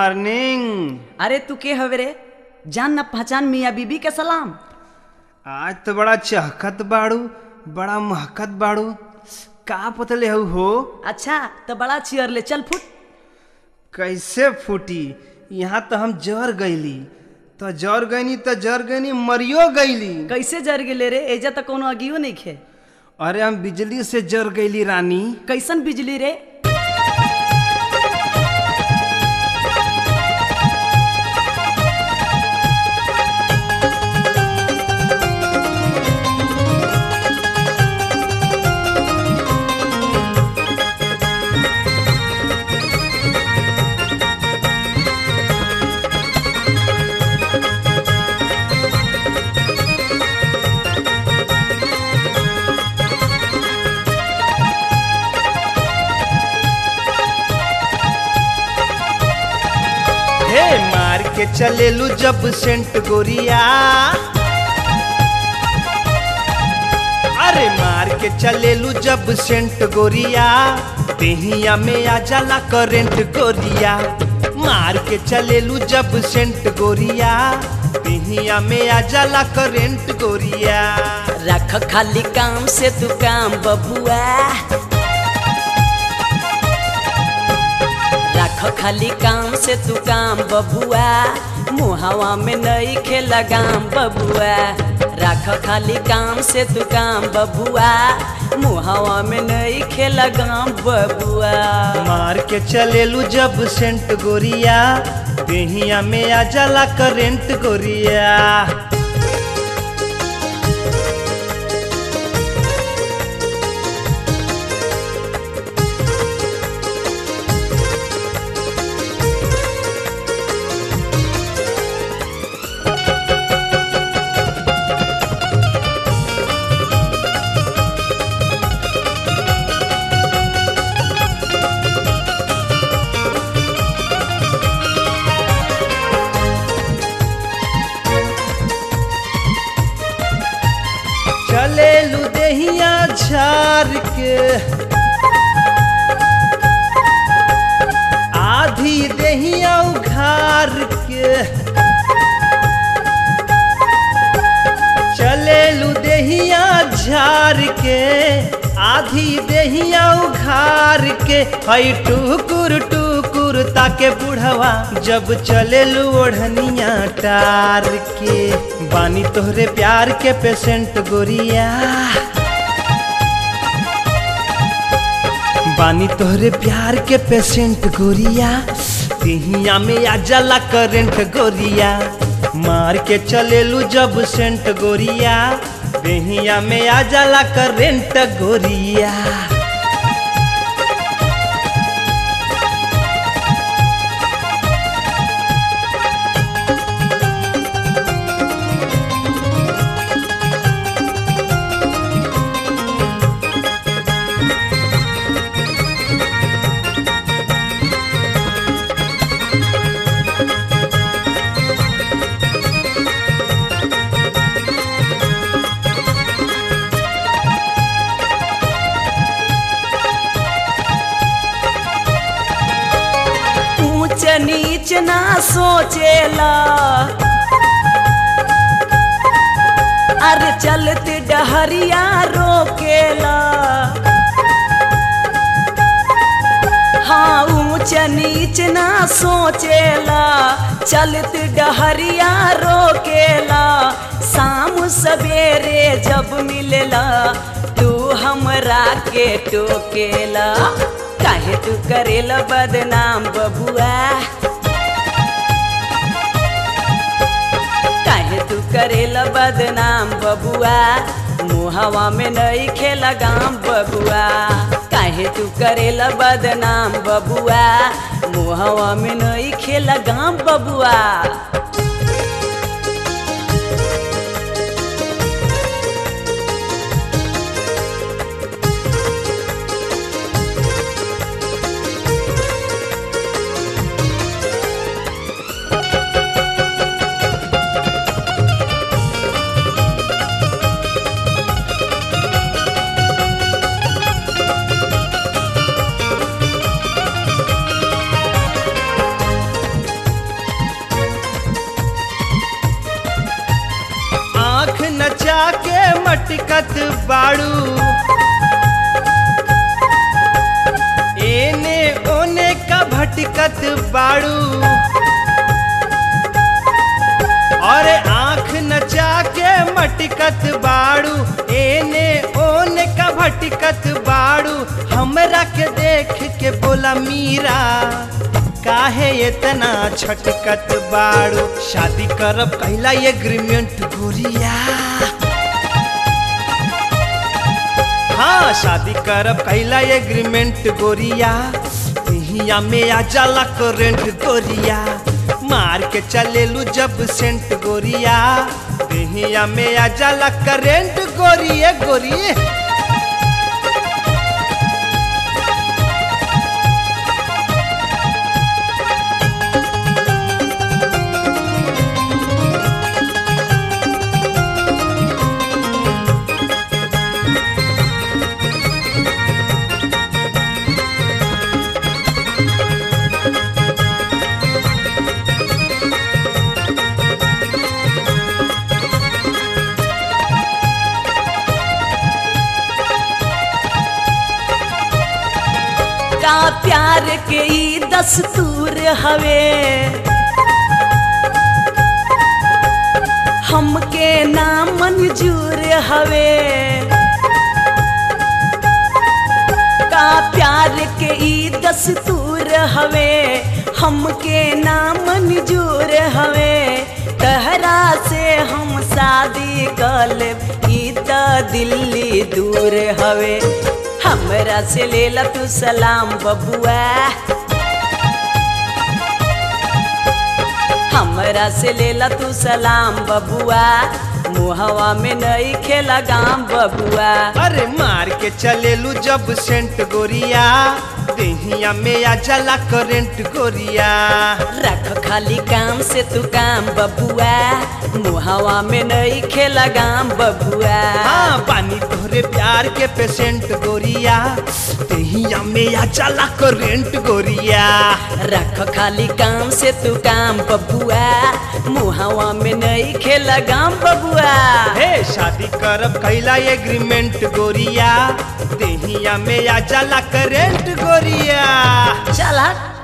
morning अरे तू के हवे रे जान ना पहचान मियाँ बीबी के सलाम आज तो बड़ा चहकत बाड़ू बड़ा महकत बाड़ू का पतले हऊ हो अच्छा तो बड़ा चियर ले चल फुट कैसे फूटी यहाँ तो हम जर गईली तो जर गईनी तो जर गईनी मरियो गईली कैसे जर गेले रे एजा तो कोनो अगियो नहीं खे अरे हम बिजली से जर गईली रानी कैसन बिजली रे हे मार के चलेलू जब सेंट गोरिया अरे मार के चलेलू जब सेंट गोरिया देहिया में आ जाला करेंट गोरिया मार के चलेलू जब सेंट गोरिया देहिया में आ जाला करेंट गोरिया रख खाली काम से तू काम बबुआ रख खाली काम से तू काम बबुआ मुहावा में नई खे लगाम बबुआ रख खाली काम से तू काम बबुआ मुहावा में नई खे लगाम बबुआ मार के चलेलू जब सेंट गोरिया देहिया में आ जाला करेंट गोरिया चलेलू देहिया झार के आधी देहिया उघार के चलेलू देहिया झार के आधी देहिया उघार के हई टुकुर टुकुर ताके बुढ़वा जब चलेलू ओढ़निया टार के बानी तोहरे प्यार के पेशेंट गोरिया बानी तोहरे प्यार के पेशेंट गोरिया तिहिया में आ जाला करेंट गोरिया मार के चलेलू जब सेंट गोरिया देहिया में आ जाला करेंट गोरिया ऊंच नीच ना सोचेला अरे चलते डहरिया रोकेला हाँ ऊंच नीच ना सोचेला चलते डहरिया रोकेला शाम सवेरे जब मिलेला तू हमरा के टोकेला काहे तू करेला बदनाम बबुआ काहे तू करेला बदनाम बबुआ मुहवा में नई खेला गाम बबुआ काहे तू करेला बदनाम बबुआ मुहवा में नई खेला गाम बबुआ भटकत बाड़ू एने ओने का भटकत बाड़ू और आंख नचा के मटकत बाड़ू एने ओने का भटकत बाड़ू हमरा के देख के बोला मीरा काहे इतना छटकत बाड़ू शादी करब कहला एग्रीमेंट गोरिया हाँ शादी करब कहला एग्रीमेंट गोरिया हिया में आ जाला करेंट गोरिया मार के चलेलू जब सेंट गोरिया हिया में आ जाला करेंट गोरिए गोरिए का प्यार के ई दस्तूर हवे हमके ना मंजूर हवे का प्यार के ई दस्तूर हवे हमके ना मंजूर हवे तहरा से हम शादी कर लेब ई त दिल्ली दूर हवे हमरा से लेला तू सलाम बबुआ हमरा से लेला तू सलाम बबुआ मुहवा में नहीं खेला गाम बबुआ अरे मार के चलेलू जब सेंट गोरिया देहिया में आ जाला करेंट गोरिया रख खाली काम से तू काम बबुआ मुहवा में नहीं खेला गाम बबुआ हाँ पानी तोहरे प्यार के पेशेंट गोरिया देहिया में आ जाला करेंट गोरिया रख खाली काम से तू काम बबुआ मुहवा में नहीं खेला गाम बबुआ हे शादी करब कैला एग्रीमेंट गोरिया देहिया में आ जाला करेंट गोरिया चल हट